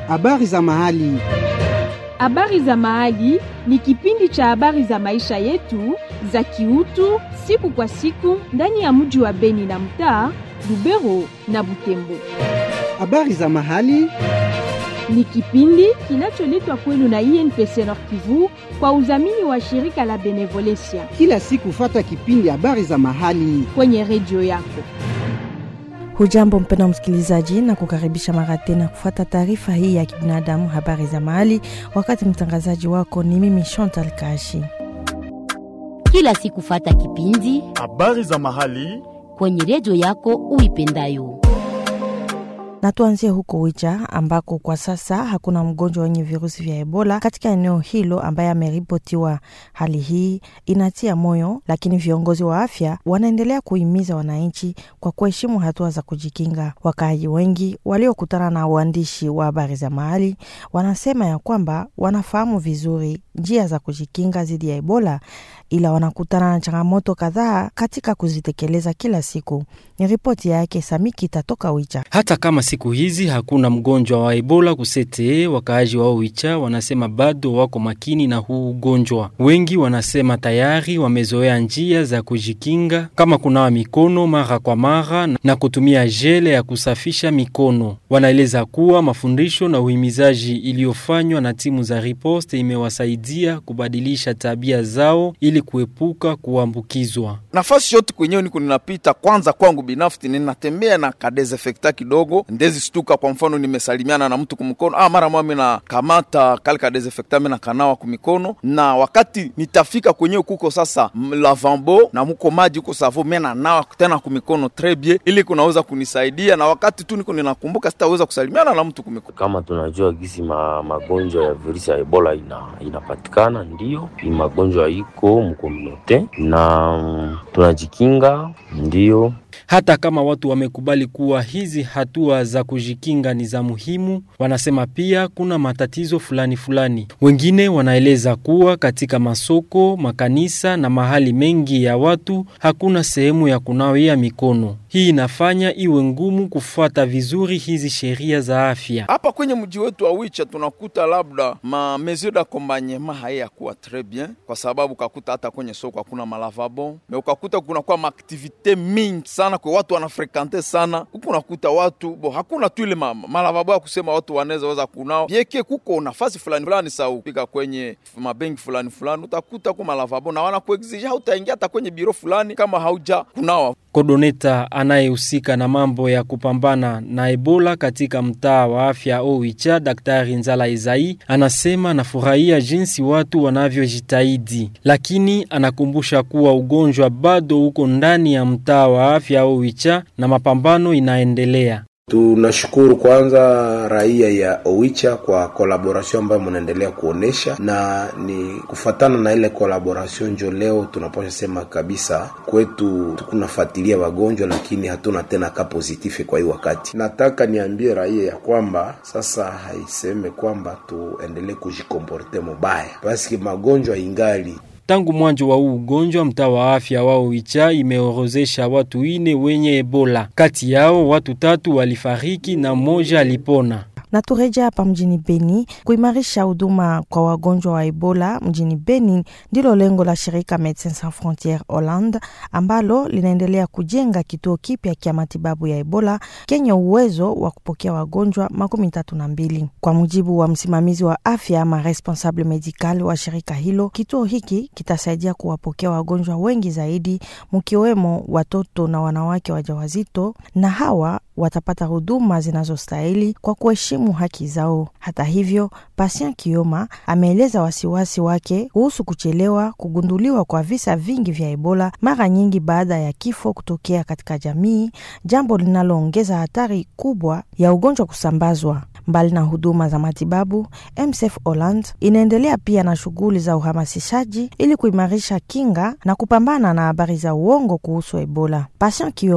Habari za mahali. Habari za mahali ni kipindi cha habari za maisha yetu za kiutu siku kwa siku ndani ya mji wa Beni na mtaa Lubero na Butembo. Habari za mahali. Ni kipindi kinacholetwa kwenu na INPC Nord Kivu kwa udhamini wa shirika la Benevolencia Kila siku fata kipindi habari za mahali. kwenye redio yako. Hujambo mpenda msikilizaji, na kukaribisha mara tena kufuata taarifa hii ya kibinadamu, habari za mahali. Wakati mtangazaji wako ni mimi Chantal Kashi. kila siku fata kipindi Habari za mahali. kwenye redio yako uipendayo. Na tuanzie huko Wicha ambako kwa sasa hakuna mgonjwa wenye virusi vya Ebola katika eneo hilo ambaye ameripotiwa. Hali hii inatia moyo, lakini viongozi wa afya wanaendelea kuhimiza wananchi kwa kuheshimu hatua za kujikinga. Wakaaji wengi waliokutana na waandishi wa habari za mahali wanasema ya kwamba wanafahamu vizuri njia za kujikinga dhidi ya Ebola, ila wanakutana na changamoto kadhaa katika kuzitekeleza kila siku. Ni ripoti yake Samiki itatoka Wicha. Hata kama siku hizi hakuna mgonjwa wa Ebola kusete, wakaaji wa Oicha wanasema bado wako makini na huu ugonjwa. Wengi wanasema tayari wamezoea njia za kujikinga kama kunawa mikono mara kwa mara na kutumia jele ya kusafisha mikono. Wanaeleza kuwa mafundisho na uhimizaji iliyofanywa na timu za riposte imewasaidia kubadilisha tabia zao ili kuepuka kuambukizwa. Nafasi yote kwenyewe niko ninapita, kwanza kwangu binafsi ninatembea na kadesinfecta kidogo, ndezi stuka. Kwa mfano nimesalimiana na mtu kumkono, ah, mara moja mina kamata kale kadesinfecta mina kanawa kumikono, na wakati nitafika kwenyewe kuko sasa m- lavabo na muko maji huko savo, mena nawa tena kumikono très bien, ili kunaweza kunisaidia, na wakati tu niko ninakumbuka sitaweza kusalimiana na mtu kumikono. kama tunajua gisi ma, magonjwa ya virusi ya ebola ina, inapatikana ndio ni magonjwa iko mkomunote na mm, tunajikinga ndio Hata kama watu wamekubali kuwa hizi hatua za kujikinga ni za muhimu, wanasema pia kuna matatizo fulani fulani. Wengine wanaeleza kuwa katika masoko, makanisa na mahali mengi ya watu hakuna sehemu ya kunawia mikono. Hii inafanya iwe ngumu kufuata vizuri hizi sheria za afya. hapa kwenye mji wetu wa Wicha tunakuta labda ma mesure d'accompagnement hayakuwa très bien, kwa sababu ukakuta hata kwenye soko hakuna malavabo, me ukakuta kunakuwa maaktivite mingi sana kwa watu wanafrekante sana huku, unakuta watu bo, hakuna tu ile ma, malavabo ya kusema watu wanaweza weza kunao bieke, kuko nafasi fulani fulani sa upika kwenye mabenki fulani fulani utakuta ku malavabo na wanakuexige hautaingia hata kwenye biro fulani kama hauja kunawa. Kodoneta anayehusika na mambo ya kupambana na Ebola katika mtaa wa afya Oicha, Daktari Nzala Izai anasema anafurahia jinsi watu wanavyojitahidi, lakini anakumbusha kuwa ugonjwa bado uko ndani ya mtaa wa afya Oicha na mapambano inaendelea. Tunashukuru kwanza raia ya Owicha kwa kolaboration ambayo mnaendelea kuonesha, na ni kufatana na ile kolaboration njo leo tunapasha sema kabisa kwetu tukunafuatilia wagonjwa, lakini hatuna tena ka positive kwa hii wakati. Nataka niambie raia ya kwamba sasa haiseme kwamba tuendelee kujikomporte mubaya, paski magonjwa ingali Tangu mwanzo wa huu ugonjwa, mtaa wa afya wa Oicha imeorozesha watu ine wenye Ebola. Kati yao watu tatu walifariki na mmoja alipona. na tureja hapa mjini Beni. Kuimarisha huduma kwa wagonjwa wa Ebola mjini Beni ndilo lengo la shirika Medecins Sans Frontieres Holland ambalo linaendelea kujenga kituo kipya cha matibabu ya Ebola kenye uwezo wa kupokea wagonjwa makumi tatu na mbili. Kwa mujibu wa msimamizi wa afya ama responsable medical wa shirika hilo, kituo hiki kitasaidia kuwapokea wagonjwa wengi zaidi, mkiwemo watoto na wanawake wajawazito, na hawa watapata huduma zinazostahili kwa kuheshimu haki zao. Hata hivyo, Patient Kioma ameeleza wasiwasi wake kuhusu kuchelewa kugunduliwa kwa visa vingi vya Ebola, mara nyingi baada ya kifo kutokea katika jamii, jambo linaloongeza hatari kubwa ya ugonjwa kusambazwa. Mbali na huduma za matibabu, MSF Holland inaendelea pia na shughuli za uhamasishaji ili kuimarisha kinga na kupambana na habari za uongo kuhusu Ebola. Patient Kioma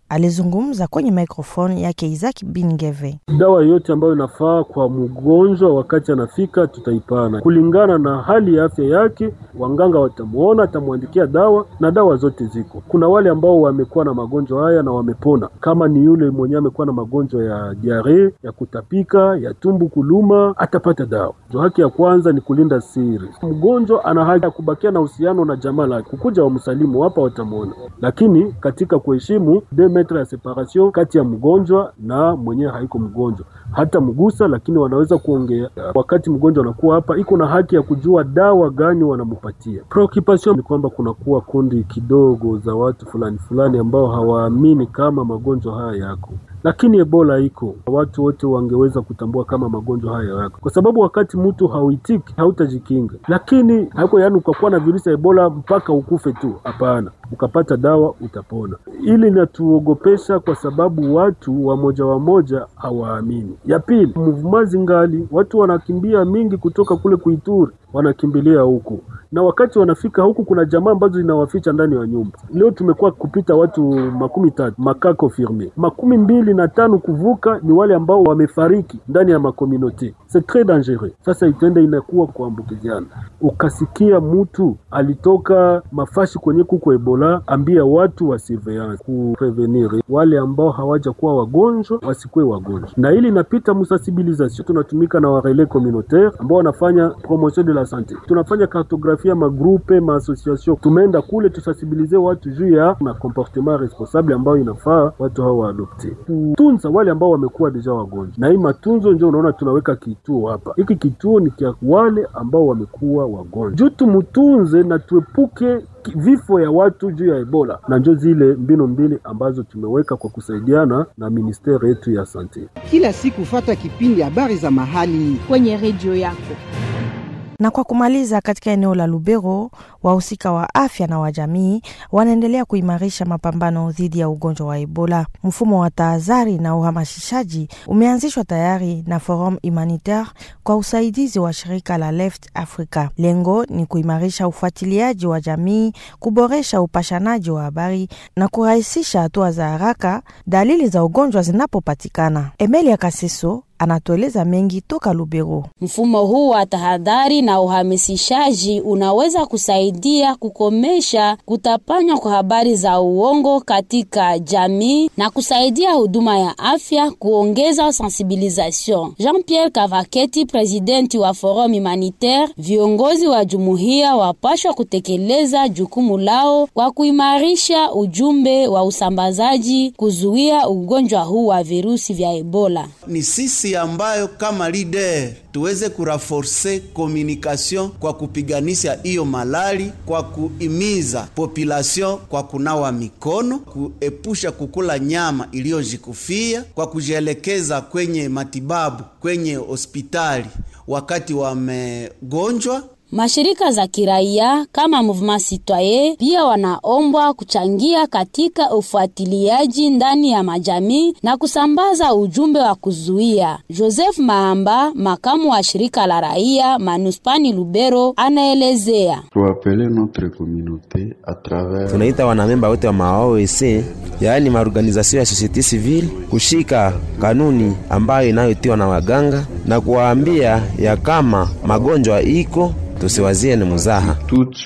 alizungumza kwenye microphone yake Isaac Bingeve. Dawa yote ambayo inafaa kwa mgonjwa wakati anafika tutaipana kulingana na hali ya afya yake. Wanganga watamwona, atamwandikia dawa na dawa zote ziko. Kuna wale ambao wamekuwa na magonjwa haya na wamepona, kama ni yule mwenye amekuwa na magonjwa ya diare, ya kutapika, ya tumbu kuluma, atapata dawa. Jo, haki ya kwanza ni kulinda siri. Mgonjwa ana haki ya kubakia na uhusiano na jamaa lake, kukuja wamsalimu hapa, watamwona, lakini katika kuheshimu deux metres ya separation kati ya mgonjwa na mwenyewe haiko mgonjwa hata mgusa, lakini wanaweza kuongea. Wakati mgonjwa anakuwa hapa, iko na haki ya kujua dawa gani wanampatia. Preoccupation ni kwamba kunakuwa kundi kidogo za watu fulani fulani ambao hawaamini kama magonjwa haya yako lakini Ebola iko, watu wote wangeweza kutambua kama magonjwa haya yako, kwa sababu wakati mtu hauitiki hautajikinga. Lakini haiko yani ukakuwa na virusi ya Ebola mpaka ukufe tu, hapana. Ukapata dawa utapona. Ili linatuogopesha kwa sababu watu wamoja wamoja hawaamini. Ya pili, mvumazi ngali watu wanakimbia mingi kutoka kule Kuituri, wanakimbilia huku na wakati wanafika huku kuna jamaa ambazo zinawaficha ndani ya nyumba. Leo tumekuwa kupita watu makumi tatu makako firme makumi mbili na tano kuvuka ni wale ambao wamefariki ndani ya makomunote. C'est tres dangereux. Sasa itende inakuwa kuambukiziana. Ukasikia mtu alitoka mafashi kwenye kuko Ebola, ambia watu wa surveillance kuprevenir wale ambao hawaja kuwa wagonjwa wasikuwe wagonjwa, na ili inapita musensibilisation. Tunatumika na warele communautaire ambao wanafanya promotion de la sante, tunafanya kartografia magrupe maassociation. Tumeenda kule tusensibilize watu juu ya na comportement responsable ambayo inafaa watu hao waadopte, kutunza wale ambao wamekuwa deja wagonjwa. Na hii matunzo ndio unaona tunaweka kituo hapa. Hiki kituo ni kia wale ambao wamekuwa wagonjwa, juu tumutunze na tuepuke vifo ya watu juu ya Ebola, na njo zile mbinu mbili ambazo tumeweka kwa kusaidiana na ministeri yetu ya sante. Kila siku fata kipindi habari za mahali kwenye redio yako. Na kwa kumaliza, katika eneo la Lubero, wahusika wa afya na wa jamii wanaendelea kuimarisha mapambano dhidi ya ugonjwa wa Ebola. Mfumo wa tahadhari na uhamasishaji umeanzishwa tayari na Forum Humanitaire kwa usaidizi wa shirika la Left Africa. Lengo ni kuimarisha ufuatiliaji wa jamii, kuboresha upashanaji wa habari na kurahisisha hatua za haraka dalili za ugonjwa zinapopatikana. Emelia Kaseso anatueleza mengi toka Lubero. Mfumo huu wa tahadhari na uhamasishaji unaweza kusaidia kukomesha kutapanywa kwa habari za uongo katika jamii na kusaidia huduma ya afya kuongeza sensibilisation. Jean-Pierre Kavaketi, presidenti wa Forum Humanitaire, viongozi wa jumuiya wapashwa kutekeleza jukumu lao kwa kuimarisha ujumbe wa usambazaji kuzuia ugonjwa huu wa virusi vya Ebola. Ni sisi ambayo kama leader tuweze kuraforce communication kwa kupiganisha hiyo malali, kwa kuimiza population kwa kunawa mikono, kuepusha kukula nyama iliyojikufia, kwa kujielekeza kwenye matibabu kwenye hospitali wakati wamegonjwa. Mashirika za kiraia kama Mouvement Citoyen pia wanaombwa kuchangia katika ufuatiliaji ndani ya majamii na kusambaza ujumbe wa kuzuia. Joseph Mahamba, makamu wa shirika la raia manuspani Lubero, anaelezea. Tunaita wanamemba wote wa maOEC, yaani maorganizasio ya societe civile, kushika kanuni ambayo inayotiwa na waganga na kuwaambia ya kama magonjwa iko tusiwazie ni muzaha.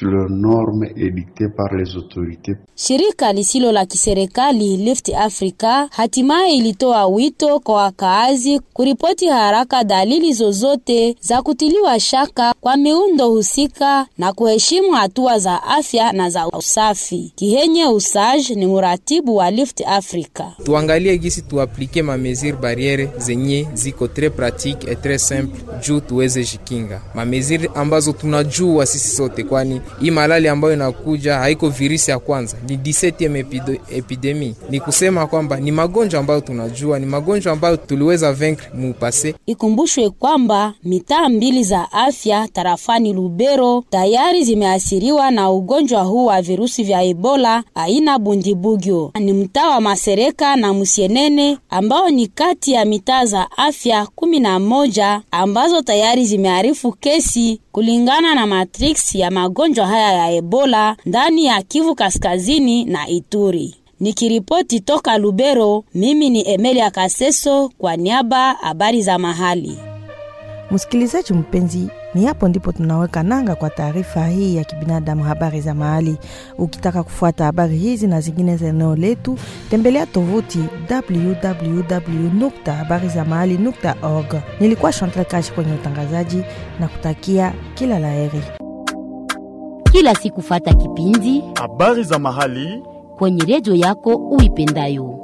Shirika lisilo la kiserikali Lift Africa hatimaye ilitoa wito kwa wakaazi kuripoti haraka dalili zozote za kutiliwa shaka kwa miundo husika na kuheshimu hatua za afya na za usafi. Kihenye Usaj ni muratibu wa Lift Africa. Tuangalie gisi tuaplike ma mesure barriere zenye ziko tres pratique et tres simple juu tuweze jikinga ma mesure ambazo tunajua sisi sote, kwani hii malali ambayo inakuja haiko virusi ya kwanza, ni 17 epidemi. Ni kusema kwamba ni magonjwa ambayo tunajua, ni magonjwa ambayo tuliweza vaincre mu passé. Ikumbushwe kwamba mitaa mbili za afya tarafani Lubero tayari zimeathiriwa na ugonjwa huu wa virusi vya Ebola aina Bundibugyo. Ni mtaa wa Masereka na Musienene ambao ni kati ya mitaa za afya kumi na moja ambazo tayari zimearifu kesi kulingana na matrix ya magonjwa haya ya Ebola ndani ya Kivu Kaskazini na Ituri. Nikiripoti toka Lubero, mimi ni Emelia Kaseso kwa niaba habari za mahali. Msikilizaji mpenzi, ni hapo ndipo tunaweka nanga kwa taarifa hii ya kibinadamu, habari za mahali. Ukitaka kufuata habari hizi na zingine za eneo letu, tembelea tovuti www habari za mahali org. Nilikuwa Chantal Kashi kwenye utangazaji na kutakia kila laheri. Kila siku fata kipindi habari za mahali kwenye redio yako uipendayo.